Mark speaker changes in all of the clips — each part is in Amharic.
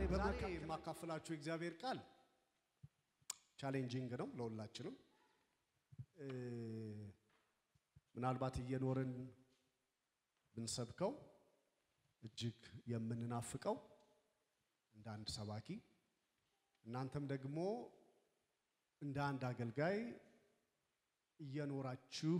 Speaker 1: ዛሬ የማካፍላችሁ የእግዚአብሔር ቃል ቻሌንጂንግ ነው ለሁላችንም። ምናልባት እየኖርን ብንሰብከው እጅግ የምንናፍቀው እንደ አንድ ሰባኪ እናንተም ደግሞ እንደ አንድ አገልጋይ እየኖራችሁ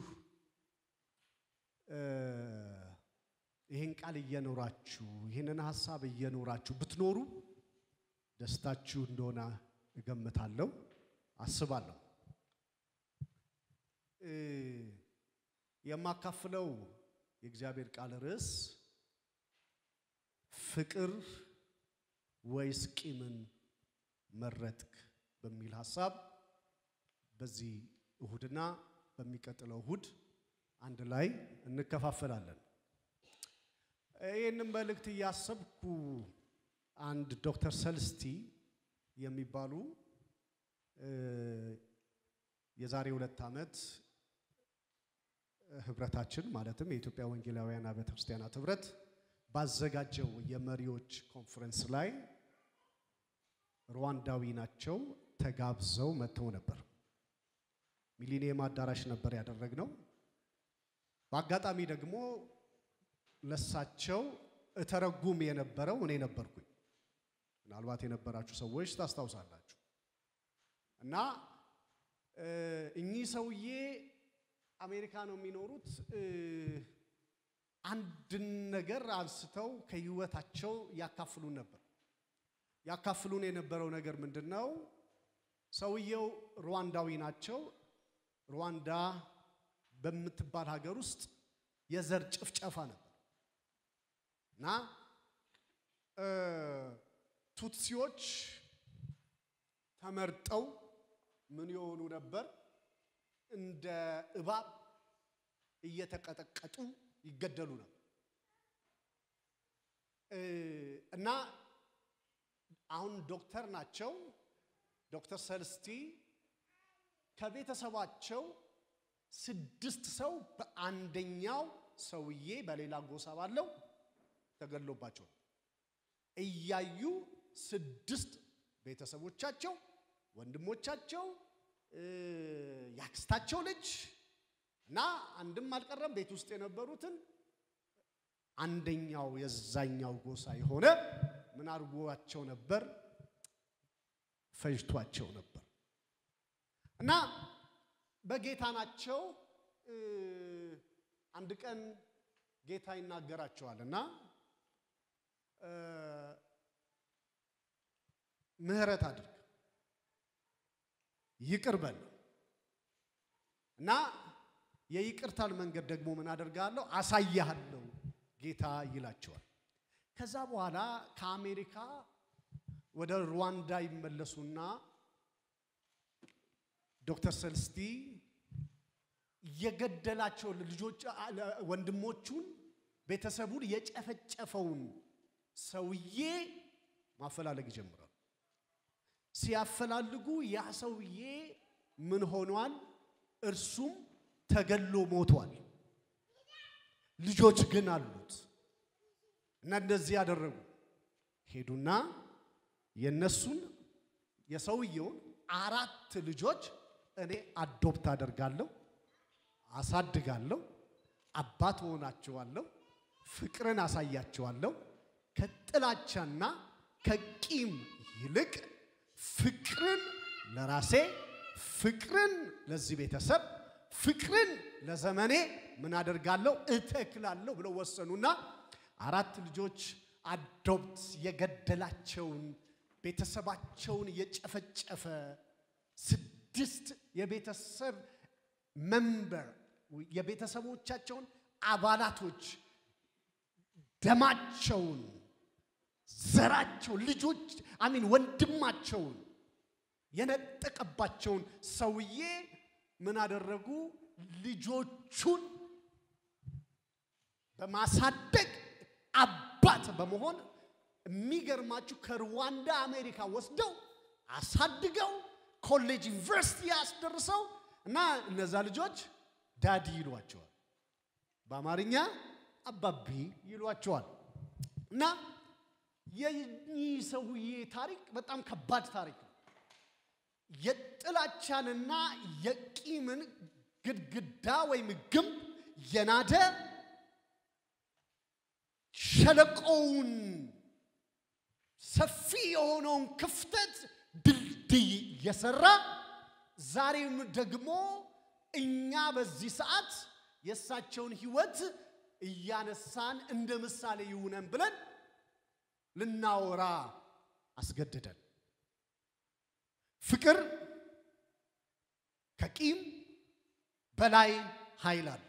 Speaker 1: ይህን ቃል እየኖራችሁ ይህንን ሀሳብ እየኖራችሁ ብትኖሩ ደስታችሁ እንደሆነ እገምታለሁ፣ አስባለሁ። የማካፍለው የእግዚአብሔር ቃል ርዕስ ፍቅር ወይስ ቂምን መረጥክ በሚል ሀሳብ በዚህ እሁድና በሚቀጥለው እሁድ አንድ ላይ እንከፋፈላለን። ይህንን መልእክት እያሰብኩ አንድ ዶክተር ሰልስቲ የሚባሉ የዛሬ ሁለት ዓመት ህብረታችን ማለትም የኢትዮጵያ ወንጌላውያን አብያተ ክርስቲያናት ህብረት ባዘጋጀው የመሪዎች ኮንፈረንስ ላይ ሩዋንዳዊ ናቸው ተጋብዘው መጥተው ነበር። ሚሊኒየም አዳራሽ ነበር ያደረግነው። በአጋጣሚ ደግሞ ለሳቸው እተረጉም የነበረው እኔ ነበርኩኝ። ምናልባት የነበራችሁ ሰዎች ታስታውሳላችሁ። እና እኚህ ሰውዬ አሜሪካ ነው የሚኖሩት። አንድን ነገር አንስተው ከህይወታቸው ያካፍሉን ነበር። ያካፍሉን የነበረው ነገር ምንድን ነው? ሰውየው ሩዋንዳዊ ናቸው። ሩዋንዳ በምትባል ሀገር ውስጥ የዘር ጭፍጨፋ ነበር እና ቱትሲዎች ተመርጠው ምን የሆኑ ነበር? እንደ እባብ እየተቀጠቀጡ ይገደሉ ነበር እና አሁን ዶክተር ናቸው። ዶክተር ሰልስቲ ከቤተሰባቸው ስድስት ሰው በአንደኛው ሰውዬ በሌላ ጎሳ ባለው ተገድሎባቸው እያዩ ስድስት ቤተሰቦቻቸው፣ ወንድሞቻቸው፣ ያክስታቸው ልጅ እና አንድም አልቀረም ቤት ውስጥ የነበሩትን አንደኛው የዛኛው ጎሳ የሆነ ምን አድርጓቸው ነበር? ፈጅቷቸው ነበር እና በጌታ ናቸው። አንድ ቀን ጌታ ይናገራቸዋል እና ምህረት አድርግ ይቅር በል እና የይቅርታን መንገድ ደግሞ ምን አደርጋለሁ አሳያለሁ ጌታ ይላቸዋል። ከዛ በኋላ ከአሜሪካ ወደ ሩዋንዳ ይመለሱና ዶክተር ሰልስቲ የገደላቸው ልጆች ወንድሞቹን ቤተሰቡን የጨፈጨፈውን ሰውዬ ማፈላለግ ይጀምራሉ። ሲያፈላልጉ ያ ሰውዬ ምን ሆኗል? እርሱም ተገሎ ሞቷል። ልጆች ግን አሉት እና እንደዚህ ያደረጉ ሄዱና የነሱን የሰውየውን አራት ልጆች እኔ አዶፕት አደርጋለሁ፣ አሳድጋለሁ፣ አባት ሆናቸዋለሁ፣ ፍቅርን አሳያቸዋለሁ። ከጥላቻና ከቂም ይልቅ ፍቅርን ለራሴ፣ ፍቅርን ለዚህ ቤተሰብ፣ ፍቅርን ለዘመኔ ምን አደርጋለሁ እተክላለሁ ብለው ወሰኑና አራት ልጆች አዶፕት የገደላቸውን ቤተሰባቸውን የጨፈጨፈ ስድስት የቤተሰብ መንበር የቤተሰቦቻቸውን አባላቶች ደማቸውን፣ ዘራቸውን፣ ልጆች አሚን ወንድማቸውን የነጠቀባቸውን ሰውዬ ምን አደረጉ? ልጆቹን በማሳደግ አባት በመሆን የሚገርማችሁ ከሩዋንዳ አሜሪካ ወስደው አሳድገው ኮሌጅ ዩኒቨርሲቲ ያስደርሰው እና እነዛ ልጆች ዳዲ ይሏቸዋል። በአማርኛ አባቢ ይሏቸዋል። እና የኚህ ሰውዬ ታሪክ በጣም ከባድ ታሪክ ነው። የጥላቻንና የቂምን ግድግዳ ወይም ግንብ የናደ ሸለቆውን ሰፊ የሆነውን ክፍተት ድልድይ የሰራ ዛሬም ደግሞ እኛ በዚህ ሰዓት የእሳቸውን ሕይወት እያነሳን እንደ ምሳሌ ይሁነን ብለን ልናወራ አስገድደን። ፍቅር ከቂም በላይ ኃይል አለው።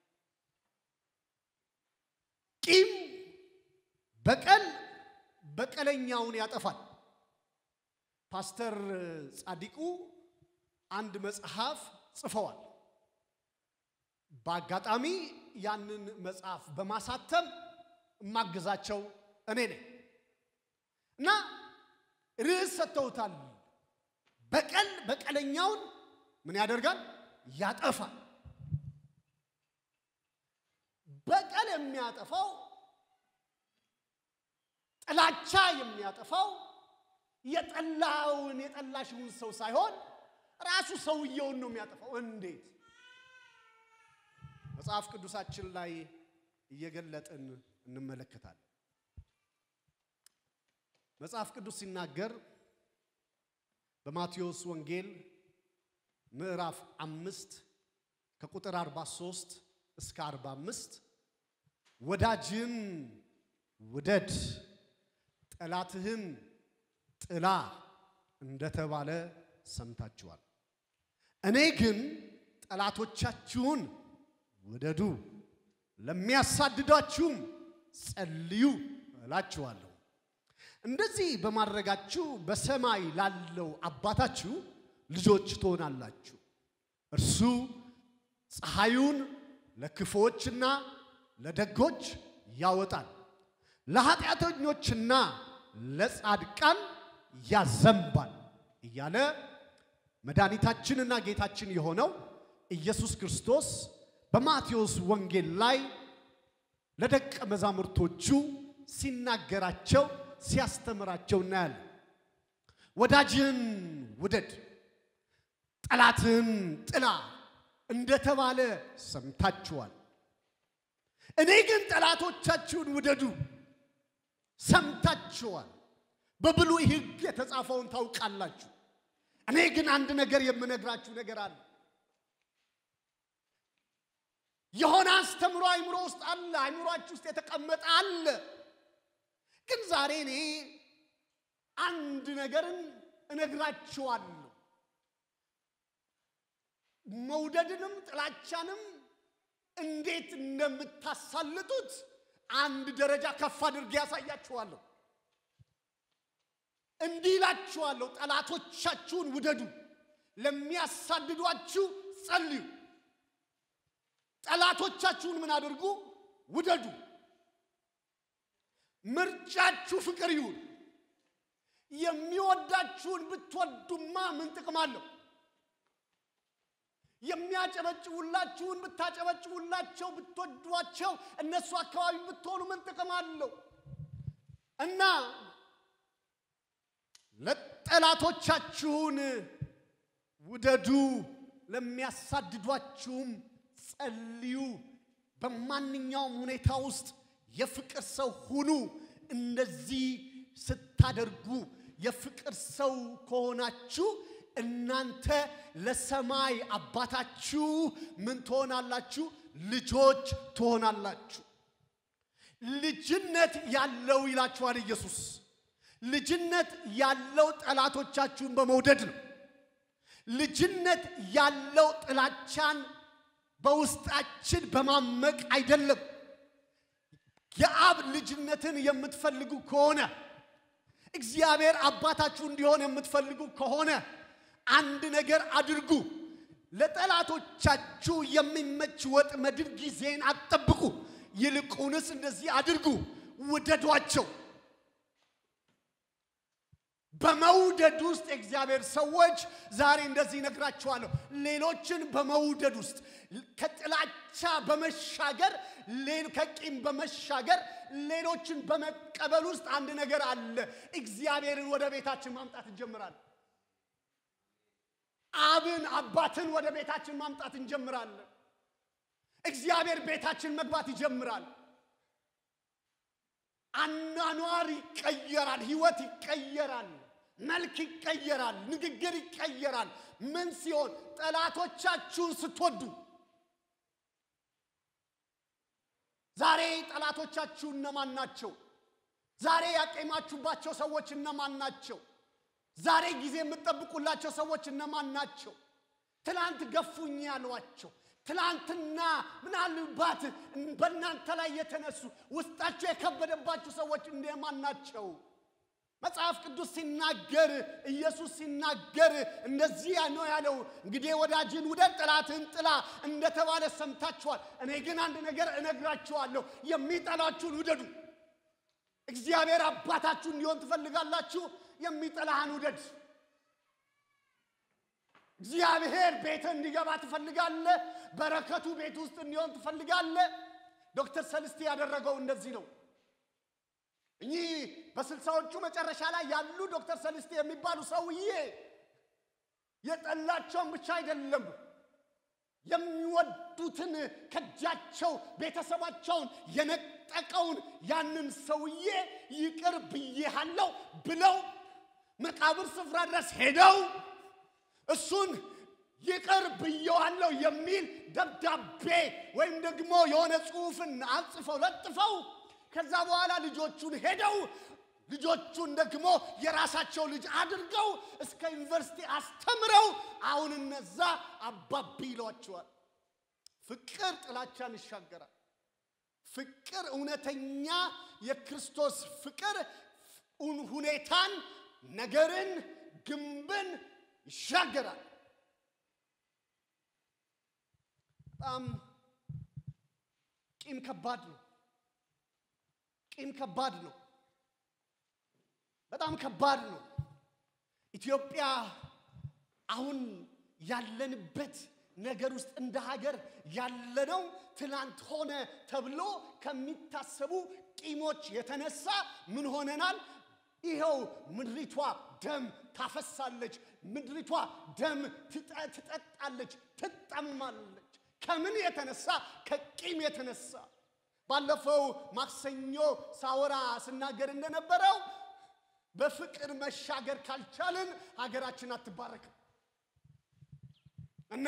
Speaker 1: ቂም በቀል በቀለኛውን ያጠፋል። ፓስተር ጻዲቁ አንድ መጽሐፍ ጽፈዋል። በአጋጣሚ ያንን መጽሐፍ በማሳተም የማግዛቸው እኔ ነኝ እና ርዕስ ሰጥተውታል። በቀል በቀለኛውን ምን ያደርጋል? ያጠፋል። በቀል የሚያጠፋው ጥላቻ የሚያጠፋው የጠላውን የጠላሽውን ሰው ሳይሆን ራሱ ሰውየውን ነው የሚያጠፋው። እንዴት? መጽሐፍ ቅዱሳችን ላይ እየገለጥን እንመለከታለን። መጽሐፍ ቅዱስ ሲናገር በማቴዎስ ወንጌል ምዕራፍ አምስት ከቁጥር 43 እስከ 45 ወዳጅን ውደድ ጠላትህን ጥላ እንደተባለ ሰምታችኋል። እኔ ግን ጠላቶቻችሁን ውደዱ፣ ለሚያሳድዳችሁም ጸልዩ እላችኋለሁ። እንደዚህ በማድረጋችሁ በሰማይ ላለው አባታችሁ ልጆች ትሆናላችሁ። እርሱ ፀሐዩን ለክፉዎችና ለደጎች ያወጣል፣ ለኃጢአተኞችና ለጻድቃን ያዘንባል እያለ መድኃኒታችንና ጌታችን የሆነው ኢየሱስ ክርስቶስ በማቴዎስ ወንጌል ላይ ለደቀ መዛሙርቶቹ ሲናገራቸው ሲያስተምራቸው እናያለን። ወዳጅህን ውደድ፣ ጠላትህን ጥላ እንደተባለ ሰምታችኋል። እኔ ግን ጠላቶቻችሁን ውደዱ ሰምታችኋል። በብሉይ ሕግ የተጻፈውን ታውቃላችሁ። እኔ ግን አንድ ነገር የምነግራችሁ ነገር አለ። የሆነ አስተምሮ አይምሮ ውስጥ አለ፣ አይምሮአችሁ ውስጥ የተቀመጠ አለ። ግን ዛሬ እኔ አንድ ነገርን እነግራችኋለሁ። መውደድንም ጥላቻንም እንዴት እንደምታሳልጡት አንድ ደረጃ ከፍ አድርጌ ያሳያችኋለሁ። እንዲህ ይላችኋለሁ፣ ጠላቶቻችሁን ውደዱ፣ ለሚያሳድዷችሁ ጸልዩ። ጠላቶቻችሁን ምን አድርጉ? ውደዱ። ምርጫችሁ ፍቅር ይሁን። የሚወዳችሁን ብትወዱማ ምን ጥቅም አለው? የሚያጨበጭቡላችሁን ብታጨበጭቡላቸው ብትወዷቸው እነሱ አካባቢ ብትሆኑ ምን ጥቅም አለው? እና ለጠላቶቻችሁን ውደዱ፣ ለሚያሳድዷችሁም ጸልዩ። በማንኛውም ሁኔታ ውስጥ የፍቅር ሰው ሁኑ። እንደዚህ ስታደርጉ የፍቅር ሰው ከሆናችሁ እናንተ ለሰማይ አባታችሁ ምን ትሆናላችሁ? ልጆች ትሆናላችሁ። ልጅነት ያለው ይላችኋል ኢየሱስ። ልጅነት ያለው ጠላቶቻችሁን በመውደድ ነው። ልጅነት ያለው ጥላቻን በውስጣችን በማመቅ አይደለም። የአብ ልጅነትን የምትፈልጉ ከሆነ እግዚአብሔር አባታችሁ እንዲሆን የምትፈልጉ ከሆነ አንድ ነገር አድርጉ። ለጠላቶቻችሁ የሚመች ወጥመድን ጊዜን አትጠብቁ። ይልቁንስ እንደዚህ አድርጉ፣ ውደዷቸው። በመውደድ ውስጥ የእግዚአብሔር ሰዎች ዛሬ እንደዚህ ይነግራችኋለሁ። ሌሎችን በመውደድ ውስጥ ከጥላቻ ከጥላቻ በመሻገር ከቂም በመሻገር ሌሎችን በመቀበል ውስጥ አንድ ነገር አለ። እግዚአብሔርን ወደ ቤታችን ማምጣት እንጀምራለን። አብን አባትን ወደ ቤታችን ማምጣት እንጀምራለን። እግዚአብሔር ቤታችን መግባት ይጀምራል። አኗኗር ይቀየራል። ህይወት ይቀየራል። መልክ ይቀየራል። ንግግር ይቀየራል። ምን ሲሆን ጠላቶቻችሁን ስትወዱ ዛሬ ጠላቶቻችሁ እነማን ናቸው? ዛሬ ያቄማችሁባቸው ሰዎች እነማን ናቸው? ዛሬ ጊዜ የምትጠብቁላቸው ሰዎች እነማን ናቸው? ትላንት ገፉኝ ያሏቸው ትላንትና ምናልባት በእናንተ ላይ የተነሱ ውስጣቸው የከበደባችሁ ሰዎች እንደማን ናቸው? መጽሐፍ ቅዱስ ሲናገር ኢየሱስ ሲናገር እንደዚህ ነው ያለው፣ እንግዲህ ወዳጅን ውደድ ጠላትህን ጥላ እንደተባለ ሰምታችኋል። እኔ ግን አንድ ነገር እነግራችኋለሁ፣ የሚጠላችሁን ውደዱ። እግዚአብሔር አባታችሁ እንዲሆን ትፈልጋላችሁ? የሚጠላህን ውደድ። እግዚአብሔር ቤት እንዲገባ ትፈልጋለህ? በረከቱ ቤት ውስጥ እንዲሆን ትፈልጋለህ? ዶክተር ሰልስቴ ያደረገው እንደዚህ ነው። እኚህ በስልሳዎቹ መጨረሻ ላይ ያሉ ዶክተር ሰልስቴ የሚባሉ ሰውዬ የጠላቸውን ብቻ አይደለም የሚወዱትን ከእጃቸው ቤተሰባቸውን የነጠቀውን ያንን ሰውዬ ይቅር ብዬሃለው ብለው መቃብር ስፍራ ድረስ ሄደው እሱን ይቅር ብየዋለሁ የሚል ደብዳቤ ወይም ደግሞ የሆነ ጽሑፍን አጽፈው ለጥፈው ከዛ በኋላ ልጆቹን ሄደው ልጆቹን ደግሞ የራሳቸው ልጅ አድርገው እስከ ዩኒቨርሲቲ አስተምረው አሁን እነዛ አባቢ ይሏቸዋል። ፍቅር ጥላቻን ይሻገራል። ፍቅር እውነተኛ የክርስቶስ ፍቅር ሁኔታን፣ ነገርን፣ ግንብን ይሻገራል። በጣም ቂም ከባድ ነው። ቂም ከባድ ነው። በጣም ከባድ ነው። ኢትዮጵያ አሁን ያለንበት ነገር ውስጥ እንደ ሀገር ያለነው ትናንት ሆነ ተብሎ ከሚታሰቡ ቂሞች የተነሳ ምን ሆነናል? ይኸው ምድሪቷ ደም ታፈሳለች። ምድሪቷ ደም ትጠጣለች፣ ትጠማለች። ከምን የተነሳ? ከቂም የተነሳ። ባለፈው ማክሰኞ ሳወራ ስናገር እንደነበረው በፍቅር መሻገር ካልቻልን ሀገራችን አትባረክም እና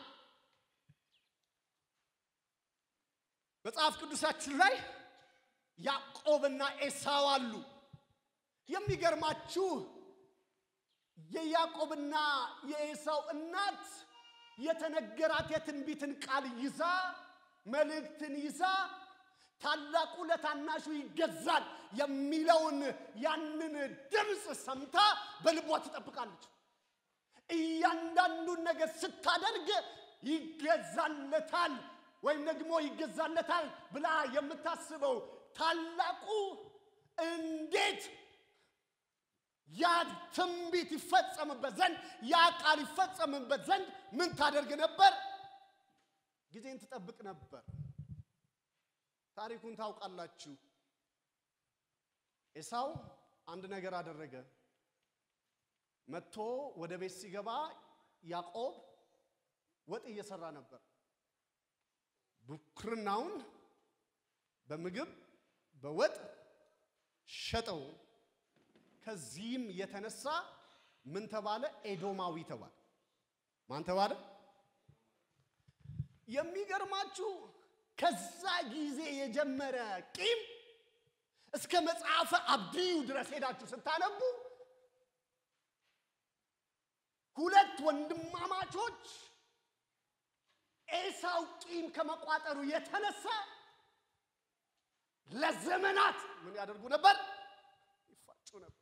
Speaker 1: መጽሐፍ ቅዱሳችን ላይ ያዕቆብና ኤሳው አሉ። የሚገርማችሁ የያዕቆብና የኤሳው እናት የተነገራት የትንቢትን ቃል ይዛ መልእክትን ይዛ ታላቁ ለታናሹ ይገዛል የሚለውን ያንን ድምፅ ሰምታ በልቧ ትጠብቃለች። እያንዳንዱን ነገር ስታደርግ ይገዛለታል ወይም ደግሞ ይገዛለታል ብላ የምታስበው ታላቁ እንዴት ያ ትንቢት ይፈጸምበት ዘንድ ያ ቃል ይፈጸምበት ዘንድ ምን ታደርግ ነበር? ጊዜን ትጠብቅ ነበር። ታሪኩን ታውቃላችሁ። ኤሳው አንድ ነገር አደረገ። መጥቶ ወደ ቤት ሲገባ ያዕቆብ ወጥ እየሰራ ነበር። ብኩርናውን በምግብ በወጥ ሸጠው። ከዚህም የተነሳ ምን ተባለ? ኤዶማዊ ተባለ። ማን ተባለ? የሚገርማችሁ ከዛ ጊዜ የጀመረ ቂም እስከ መጽሐፈ አብድዩ ድረስ ሄዳችሁ ስታነቡ ሁለት ወንድማማቾች ኤሳው ቂም ከመቋጠሩ የተነሳ ለዘመናት ምን ያደርጉ ነበር? ይፋጩ ነበር።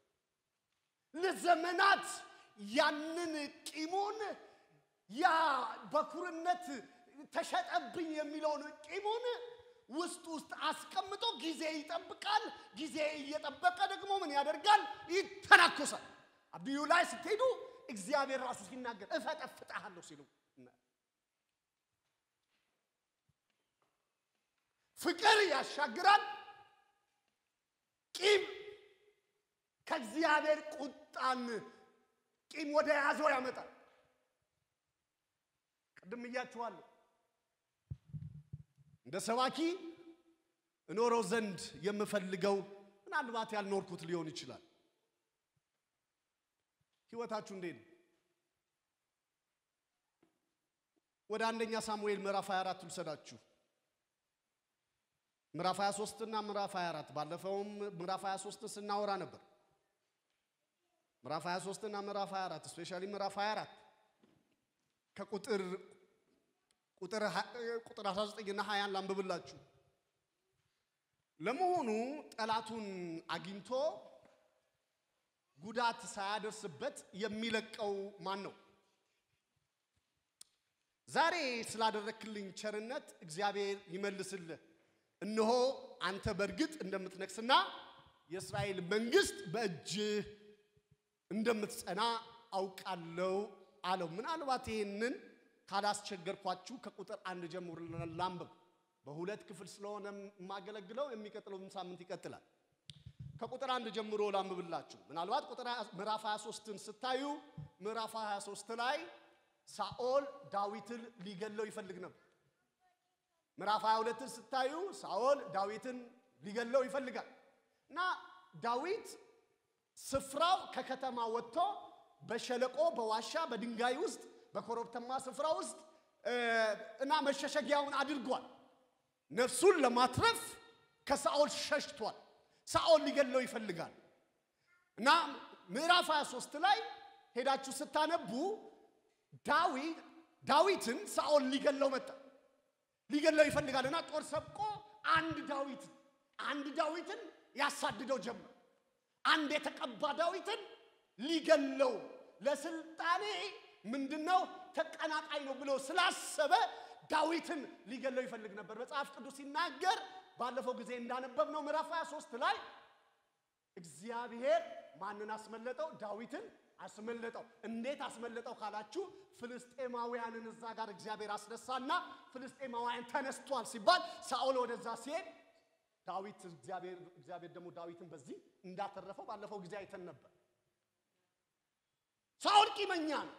Speaker 1: ለዘመናት ያንን ቂሙን ያ በኩርነት ተሸጠብኝ የሚለውን ቂሙን ውስጥ ውስጥ አስቀምጦ ጊዜ ይጠብቃል። ጊዜ እየጠበቀ ደግሞ ምን ያደርጋል? ይተናኮሳል። አብዩ ላይ ስትሄዱ እግዚአብሔር ራሱ ሲናገር እፈጠፍጥሃለሁ ሲሉ ፍቅር ያሻግራል። ቂም ከእግዚአብሔር ቁጣን ቂም ወደ ያዘው ያመጣል። ቅድም እያችኋለሁ እንደ ሰባኪ እኖረው ዘንድ የምፈልገው ምናልባት ያልኖርኩት ሊሆን ይችላል። ህይወታችሁ እንዴት ነው? ወደ አንደኛ ሳሙኤል ምዕራፍ 24 ልውሰዳችሁ። ምዕራፍ 23 እና ምዕራፍ 24 ባለፈውም ምዕራፍ 23 ስናወራ ነበር። ምዕራፍ 23 እና ምዕራፍ 24 ስፔሻሊ ምዕራፍ 24 ከቁጥር ቁጥር ቁጥር 19 እና 20 ላንብብላችሁ። ለመሆኑ ጠላቱን አግኝቶ ጉዳት ሳያደርስበት የሚለቀው ማን ነው? ዛሬ ስላደረክልኝ ቸርነት እግዚአብሔር ይመልስልህ። እነሆ አንተ በእርግጥ እንደምትነግስና የእስራኤል መንግስት በእጅህ እንደምትጸና አውቃለሁ አለው። ምናልባት ይህንን ካላስቸገርኳችሁ ከቁጥር አንድ ጀምሮ ላንብብ። በሁለት ክፍል ስለሆነ የማገለግለው የሚቀጥለውን ሳምንት ይቀጥላል። ከቁጥር አንድ ጀምሮ ላንብብላችሁ። ምናልባት ቁጥር ምዕራፍ 23ን ስታዩ ምዕራፍ 23 ላይ ሳኦል ዳዊትን ሊገለው ይፈልግ ነበር። ምዕራፍ 22ን ስታዩ ሳኦል ዳዊትን ሊገለው ይፈልጋል እና ዳዊት ስፍራው ከከተማ ወጥቶ በሸለቆ በዋሻ በድንጋይ ውስጥ በኮረብተማ ስፍራ ውስጥ እና መሸሸጊያውን አድርጓል። ነፍሱን ለማትረፍ ከሳኦል ሸሽቷል። ሳኦል ሊገለው ይፈልጋል እና ምዕራፍ 23 ላይ ሄዳችሁ ስታነቡ ዳዊት ዳዊትን ሳኦል ሊገለው መጣ። ሊገለው ይፈልጋል እና ጦር ሰብቆ አንድ ዳዊት አንድ ዳዊትን ያሳድደው ጀመር። አንድ የተቀባ ዳዊትን ሊገለው ለስልጣኔ ምንድነው ተቀናቃኝ ነው ብሎ ስላሰበ ዳዊትን ሊገለው ይፈልግ ነበር። መጽሐፍ ቅዱስ ሲናገር ባለፈው ጊዜ እንዳነበብነው ምዕራፍ 23 ላይ እግዚአብሔር ማንን አስመለጠው? ዳዊትን አስመለጠው። እንዴት አስመለጠው ካላችሁ ፍልስጤማውያንን እዛ ጋር እግዚአብሔር አስነሳና ፍልስጤማውያን ተነስቷል ሲባል ሳኦል ወደዛ ሲሄድ ዳዊት እግዚአብሔር እግዚአብሔር ደግሞ ዳዊትን በዚህ እንዳተረፈው ባለፈው ጊዜ አይተን ነበር። ሳኦል ቂመኛ ነው።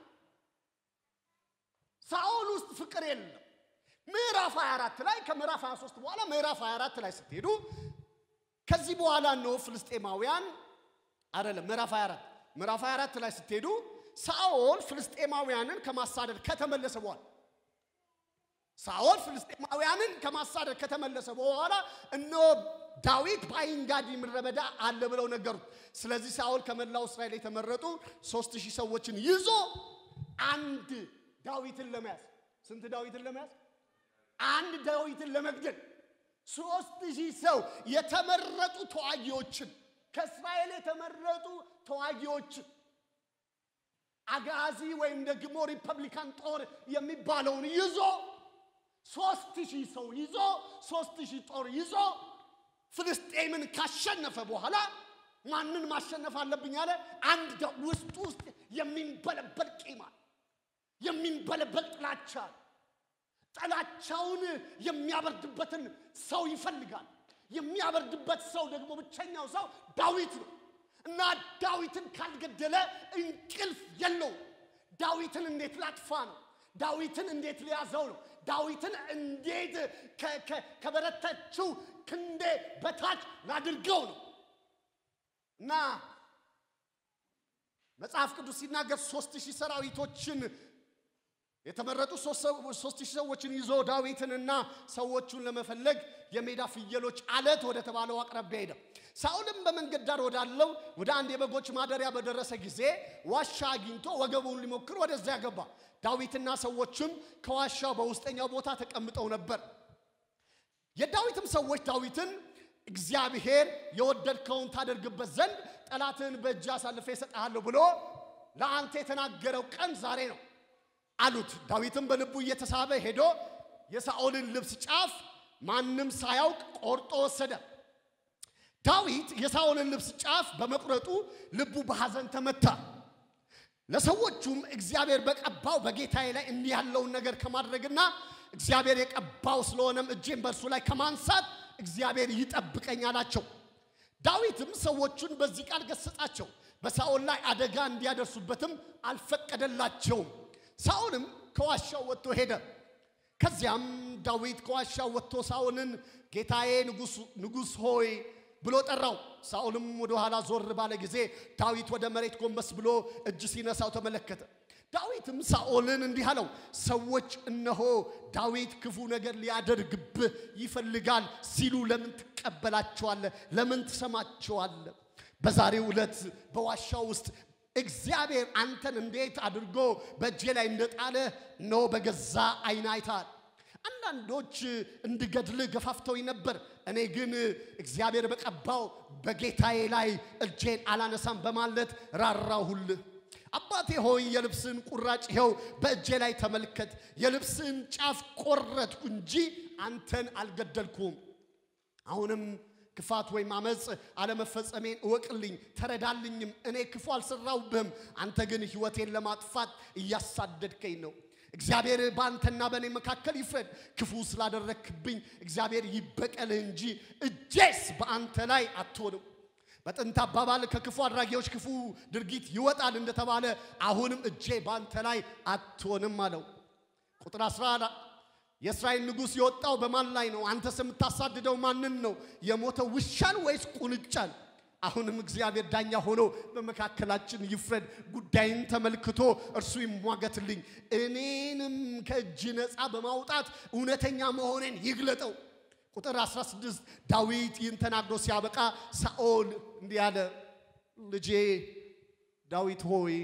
Speaker 1: ሳኦል ውስጥ ፍቅር የለም። ምዕራፍ 24 ላይ ከምዕራፍ 23 በኋላ ምዕራፍ 24 ላይ ስትሄዱ ከዚህ በኋላ ነው ፍልስጤማውያን አይደለም ምዕራፍ 24 ምዕራፍ 24 ላይ ስትሄዱ ሳኦል ፍልስጤማውያንን ከማሳደድ ከተመለሰ በኋላ ሳኦል ፍልስጤማውያንን ከማሳደድ ከተመለሰ በኋላ እነሆ ዳዊት በአይንጋዲ ምድረ በዳ አለ ብለው ነገሩት። ስለዚህ ሳኦል ከመላው እስራኤል የተመረጡ ሦስት ሺህ ሰዎችን ይዞ አንድ ዳዊትን ለመያዝ ስንት ዳዊትን ለመያዝ አንድ ዳዊትን ለመግደል ሦስት ሺህ ሰው የተመረጡ ተዋጊዎችን ከእስራኤል የተመረጡ ተዋጊዎችን አጋዚ ወይም ደግሞ ሪፐብሊካን ጦር የሚባለውን ይዞ ሶስት ሺህ ሰው ይዞ ሶስት ሺህ ጦር ይዞ ፍልስጤምን ካሸነፈ በኋላ ማንን ማሸነፍ አለብኝ አለ። አንድ ውስጡ ውስጥ የሚንበለበል ቂም አለ፣ የሚንበለበል ጥላቻ አለ። ጥላቻውን የሚያበርድበትን ሰው ይፈልጋል። የሚያበርድበት ሰው ደግሞ ብቸኛው ሰው ዳዊት ነው እና ዳዊትን ካልገደለ እንቅልፍ የለው። ዳዊትን እንዴት ላጥፋ ነው? ዳዊትን እንዴት ሊያዘው ነው? ዳዊትን እንዴት ከበረተችው ክንዴ በታች ላድርገው ነው እና መጽሐፍ ቅዱስ ሲናገር ሶስት ሺህ ሰራዊቶችን የተመረጡ ሶስት ሺህ ሰዎችን ይዞ ዳዊትንና ሰዎቹን ለመፈለግ የሜዳ ፍየሎች አለት ወደ ተባለው አቅራቢያ ሄደ። ሳኦልም በመንገድ ዳር ወዳለው ወደ አንድ የበጎች ማደሪያ በደረሰ ጊዜ ዋሻ አግኝቶ ወገቡን ሊሞክር ወደዚያ ገባ። ዳዊትና ሰዎችም ከዋሻው በውስጠኛው ቦታ ተቀምጠው ነበር። የዳዊትም ሰዎች ዳዊትን እግዚአብሔር የወደድከውን ታደርግበት ዘንድ ጠላትህን በእጅ አሳልፌ እሰጥሃለሁ ብሎ ለአንተ የተናገረው ቀን ዛሬ ነው አሉት። ዳዊትም በልቡ እየተሳበ ሄዶ የሳኦልን ልብስ ጫፍ ማንም ሳያውቅ ቆርጦ ወሰደ። ዳዊት የሳኦልን ልብስ ጫፍ በመቁረጡ ልቡ በሐዘን ተመታ። ለሰዎቹም እግዚአብሔር በቀባው በጌታዬ ላይ እንዲህ ያለውን ነገር ከማድረግና እግዚአብሔር የቀባው ስለሆነም እጄን በእርሱ ላይ ከማንሳት እግዚአብሔር ይጠብቀኝ አላቸው። ዳዊትም ሰዎቹን በዚህ ቃል ገሰጻቸው። በሳኦል ላይ አደጋ እንዲያደርሱበትም አልፈቀደላቸውም። ሳኦልም ከዋሻው ወጥቶ ሄደ። ከዚያም ዳዊት ከዋሻው ወጥቶ ሳኦልን ጌታዬ ንጉሥ ሆይ ብሎ ጠራው። ሳኦልም ወደ ኋላ ዞር ባለ ጊዜ ዳዊት ወደ መሬት ጎንበስ ብሎ እጅ ሲነሳው ተመለከተ። ዳዊትም ሳኦልን እንዲህ አለው፣ ሰዎች እነሆ ዳዊት ክፉ ነገር ሊያደርግብህ ይፈልጋል ሲሉ ለምን ትቀበላቸዋለህ? ለምን ትሰማቸዋለህ? በዛሬው ዕለት በዋሻው ውስጥ እግዚአብሔር አንተን እንዴት አድርጎ በእጄ ላይ እንደጣለ ነው በገዛ ዓይን አይተሃል። አንዳንዶች እንድገድልህ ገፋፍተውኝ ነበር። እኔ ግን እግዚአብሔር በቀባው በጌታዬ ላይ እጄን አላነሳም በማለት ራራሁልህ። አባቴ ሆይ የልብስን ቁራጭ ይኸው በእጄ ላይ ተመልከት። የልብስን ጫፍ ቆረጥኩ እንጂ አንተን አልገደልኩም። አሁንም ክፋት ወይም አመፅ አለመፈጸሜን እወቅልኝ፣ ተረዳልኝም። እኔ ክፉ አልሰራሁብህም፣ አንተ ግን ሕይወቴን ለማጥፋት እያሳደድከኝ ነው። እግዚአብሔር በአንተና በእኔ መካከል ይፍረድ። ክፉ ስላደረክብኝ እግዚአብሔር ይበቀልህ እንጂ እጄስ በአንተ ላይ አትሆንም። በጥንት አባባል ከክፉ አድራጊዎች ክፉ ድርጊት ይወጣል እንደተባለ አሁንም እጄ በአንተ ላይ አትሆንም አለው። ቁጥር 11 የእስራኤል ንጉሥ የወጣው በማን ላይ ነው? አንተስ የምታሳድደው ማንን ነው? የሞተው ውሻን ወይስ ቁንጫን? አሁንም እግዚአብሔር ዳኛ ሆኖ በመካከላችን ይፍረድ። ጉዳይን ተመልክቶ እርሱ ይሟገትልኝ፣ እኔንም ከእጅ ነፃ በማውጣት እውነተኛ መሆኔን ይግለጠው። ቁጥር 16 ዳዊት ይህን ተናግሮ ሲያበቃ ሳኦል እንዲህ አለ፣ ልጄ ዳዊት ሆይ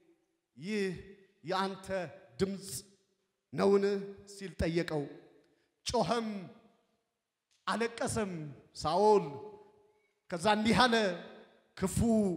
Speaker 1: ይህ የአንተ ድምፅ ነውን? ሲል ጠየቀው። ጮኸም አለቀሰም ሳኦል። ከዛ እንዲህ አለ፣ ክፉ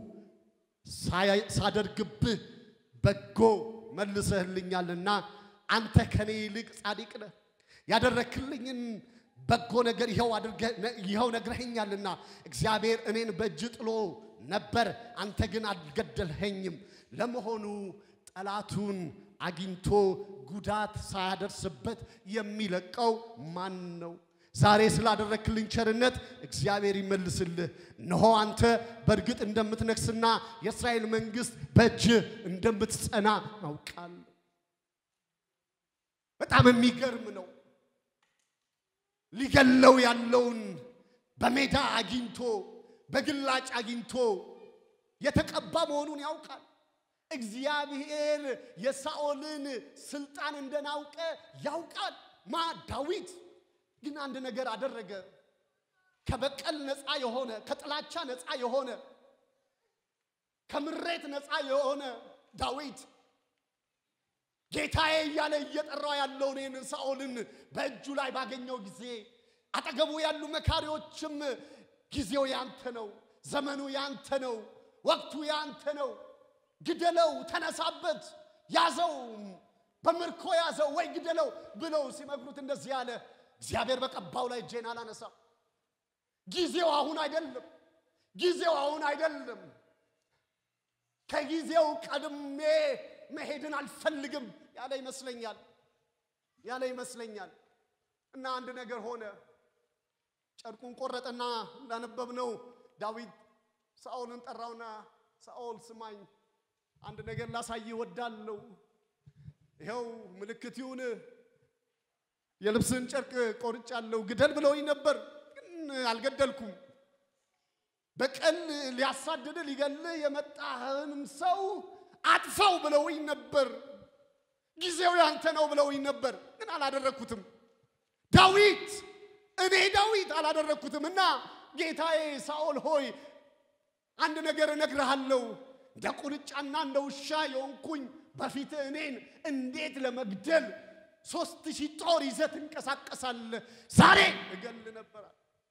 Speaker 1: ሳደርግብህ በጎ መልሰህልኛልና አንተ ከኔ ይልቅ ጻድቅ ነህ። ያደረክልኝን በጎ ነገር ይኸው ነግረኸኛልና እግዚአብሔር እኔን በእጅ ጥሎ ነበር፣ አንተ ግን አልገደልኸኝም። ለመሆኑ ጠላቱን አግኝቶ ጉዳት ሳያደርስበት የሚለቀው ማን ነው? ዛሬ ስላደረክልኝ ቸርነት እግዚአብሔር ይመልስልህ። እነሆ አንተ በእርግጥ እንደምትነግስና የእስራኤል መንግሥት በእጅ እንደምትጸና አውቃለሁ። በጣም የሚገርም ነው። ሊገለው ያለውን በሜዳ አግኝቶ በግላጭ አግኝቶ የተቀባ መሆኑን ያውቃል። እግዚአብሔር የሳኦልን ስልጣን እንደናውቀ ያውቃል። ማ ዳዊት ግን አንድ ነገር አደረገ። ከበቀል ነፃ የሆነ ከጥላቻ ነፃ የሆነ ከምሬት ነፃ የሆነ ዳዊት ጌታዬ እያለ እየጠራው ያለውን ይህንን ሳኦልን በእጁ ላይ ባገኘው ጊዜ አጠገቡ ያሉ መካሪዎችም ጊዜው ያንተ ነው፣ ዘመኑ ያንተ ነው፣ ወቅቱ ያንተ ነው፣ ግደለው፣ ተነሳበት፣ ያዘው፣ በምርኮ ያዘው ወይ ግደለው ብለው ሲመክሩት እንደዚህ ያለ እግዚአብሔር በቀባው ላይ እጄን አላነሳም። ጊዜው አሁን አይደለም። ጊዜው አሁን አይደለም። ከጊዜው ቀድሜ መሄድን አልፈልግም ያለ ይመስለኛል ያለ ይመስለኛል። እና አንድ ነገር ሆነ። ጨርቁን ቆረጠና እንዳነበብነው ዳዊት ሳኦልን ጠራውና ሳኦል ስማኝ፣ አንድ ነገር ላሳይ ወዳለው ይኸው ምልክት ይሁን የልብስን ጨርቅ ቆርጫለሁ። ግደል ብለውኝ ነበር፣ ግን አልገደልኩም። በቀል ሊያሳድድ ሊገልህ የመጣህንም ሰው አጥፋው ብለውኝ ነበር። ጊዜው ያንተ ነው ብለውኝ ነበር፣ ግን አላደረግኩትም። ዳዊት እኔ ዳዊት አላደረግኩትም። እና ጌታዬ ሳኦል ሆይ አንድ ነገር እነግርሃለሁ። እንደ ቁንጫና እንደ ውሻ የሆንኩኝ በፊትህ እኔን እንዴት ለመግደል ሶስት ሺህ ጦር ይዘህ ትንቀሳቀሳለህ? ዛሬ እገል ነበር።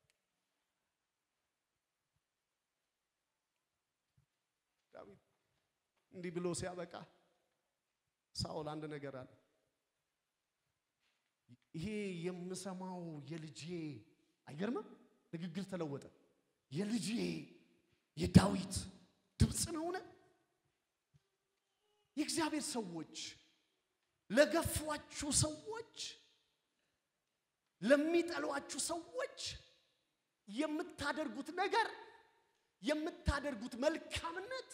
Speaker 1: ዳዊት እንዲህ ብሎ ሲያበቃ ሳኦል አንድ ነገር አለ። ይሄ የምሰማው የልጄ አይገርምም? ንግግር ተለወጠ። የልጄ የዳዊት ድምፅ ነውን? የእግዚአብሔር ሰዎች ለገፏችሁ ሰዎች ለሚጠሏችሁ ሰዎች የምታደርጉት ነገር የምታደርጉት መልካምነት